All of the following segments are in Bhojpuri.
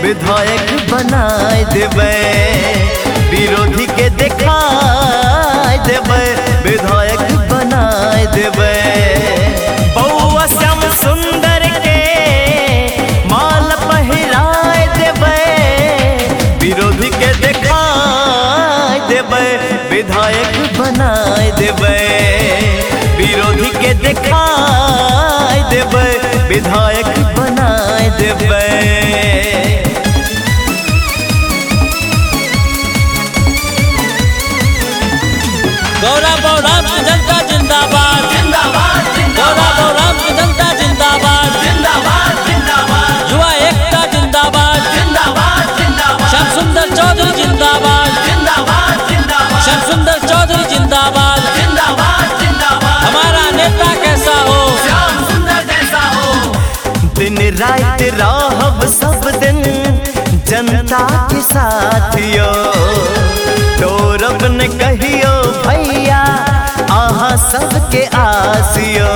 विधायक बनाए देबै विरोधी के देखाए देबै विधायक बनाए देबै बउआ श्याम सुंदर के माल पहिराए देबै विरोधी के देखाए देबै विधायक बनाए देबै विरोधी के देखाए देबै विधायक बनाए देबै गौरव गौरव की जनता जिंदाबाद जिंदाबाद गौरव गौरव की जनता जिंदाबाद जिंदाबाद जिंदाबाद युवा एकता जिंदाबाद जिंदाबाद जिंदाबाद श्याम सुंदर चौधरी जिंदाबाद जिंदाबाद जिंदाबाद श्याम सुंदर चौधरी जिंदाबाद जिंदाबाद जिंदाबाद हमारा नेता कैसा हो श्याम सुंदर जैसा हो दिन रात रहब सब दिन जनता के साथियो तोरब न कहियो भैया अहाँ सबके आसियो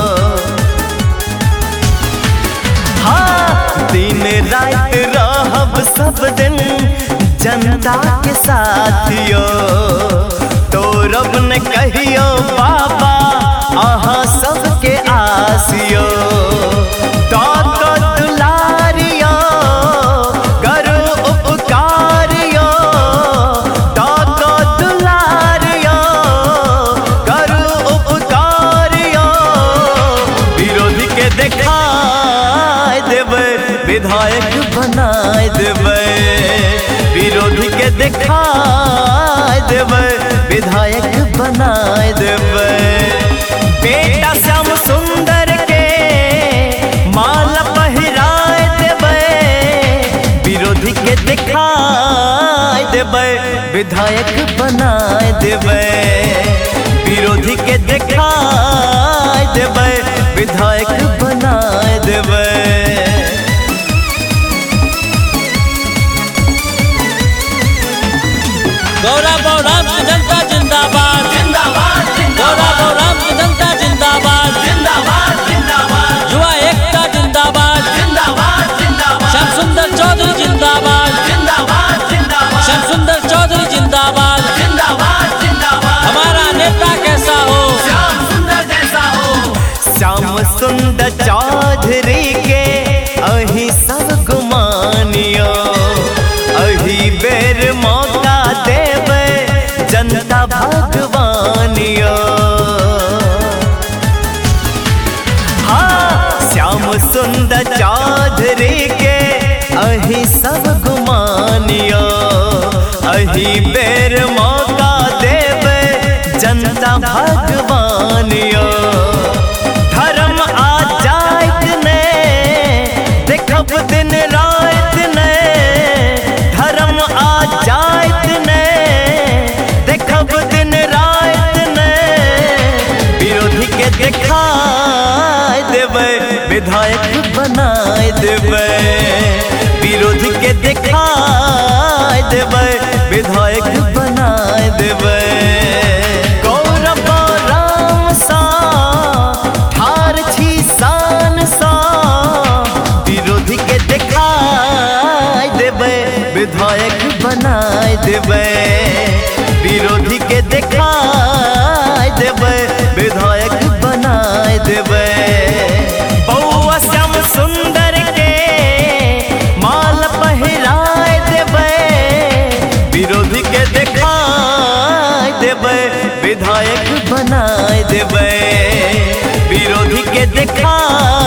हाँ दिन रात रहब सब दिन जनता के साथियो तोरब न कहियो बाबा अहाँ सबके आसियो दाता दुलारियो करो उपकारियो दाता दुलारियो करो उपकारियो विरोधी के देखाए देबै विधायक बनाए देबै विरोधी के देखाए देबै विधायक बनाए देबै बेटा श्याम सुंदर के माल पहिराए देबै विरोधी के देखाए देबै विधायक बनाए देबै विरोधी के देखाए देबै विधायक बनाए देबै गौरव गौरव की जनता जिंदाबाद जिंदाबाद गौरव गौरव की जनता जिंदाबाद जिंदाबाद जिंदाबाद युवा एकता जिंदाबाद जिंदाबाद जिंदाबाद श्याम सुंदर चौधरी जिंदाबाद जिंदाबाद जिंदाबाद श्याम सुंदर चौधरी जिंदाबाद जिंदाबाद जिंदाबाद हमारा नेता कैसा हो श्याम सुंदर जैसा हो श्याम सुंदर चौधरी के अही सब गुमानियो अही बेर मौका देवे जनता भगवानियो हाँ श्याम सुंदर चौधरी के अही सब गुमानियो अही बेर मौका देवे जनता भगवानियो धर्म आ जाइत ने देखब दिन रात ने धर्म आ जाइत ने देखब दिन रात ने विरोधी के देखाए देबै विधायक बनाए देबै विरोधी के देखाए देबै विधायक बनाए देबै गौरव राम सा ठार छी शान सा विरोधी के देखाए देबै विधायक बनाए देबै विरोधी के देखाए देबै विधायक बनाए देबै बउआ श्याम सुंदर के माल पहिराए देबै विरोधी के देखाए देबै विधायक बनाए देबै विरोधी के देखाए